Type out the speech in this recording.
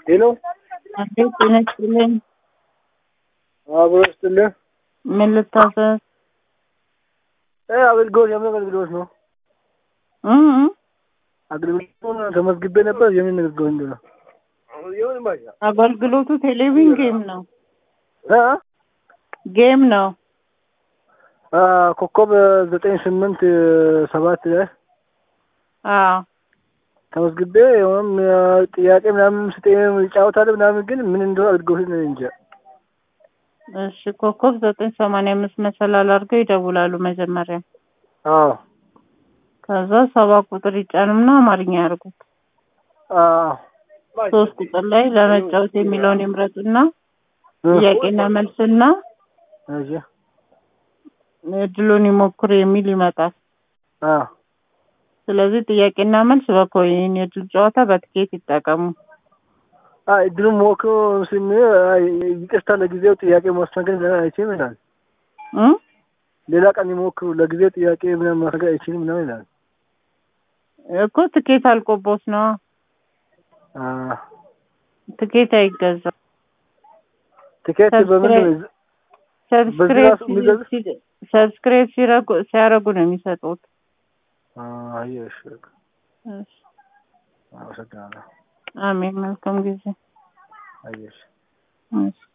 ሄሎ አቤት ጤና ይስጥልኝ። አብሮ ይስጥልህ። ምን ልታዘዝ? እ አገልግሎት የምን አገልግሎት ነው? እ እ አገልግሎቱን ተመዝግቤ ነበር። የምን አገልግሎት እንደሆነ አገልግሎቱ ቴሌቪዥን ጌም ነው። እ ጌም ነው። አ ኮከብ ዘጠኝ ስምንት ሰባት ላይ አዎ ተመዝግቤ የሆነም ጥያቄ ምናምን ስጠኝ ይጫወታል ምናምን፣ ግን ምን እንደሆነ አገልግሎት ነው እንጂ እሺ ኮከብ ዘጠኝ ሰማንያ አምስት መሰላል አድርገው ይደውላሉ መጀመሪያ። አዎ ከዛ ሰባት ቁጥር ይጫኑና አማርኛ ያርጉት። አዎ ሶስት ቁጥር ላይ ለመጫወት የሚለውን ይምረጡና ጥያቄና መልስና እሺ እድሉን ይሞክሩ የሚል ይመጣል። አዎ ስለዚህ ጥያቄና መልስ በኮይን የድል ጨዋታ በትኬት ይጠቀሙ። አይ እድሉን ሞክሮ ስም ይቅርታ ለጊዜው ጥያቄ ማስተናገድ አይችልም ይላል። እ ሌላ ቀን ይሞክሩ ለጊዜው ጥያቄ ምናምን ማስተናገድ አይችልም ምናምን ይላል። እኮ ትኬት አልቆቦት ነው። አ ትኬት አይገዛም። ትኬት በምን በዚህ ሰብስክራይብ ራሱ የሚገዛ- ሲ- ሰብስክራይብ ሲረጉ ሲያረጉ ነው የሚሰጡት። አየሽ እሺ፣ አመሰግናለሁ። አሜን። መልካም ጊዜ። አየሽ እሺ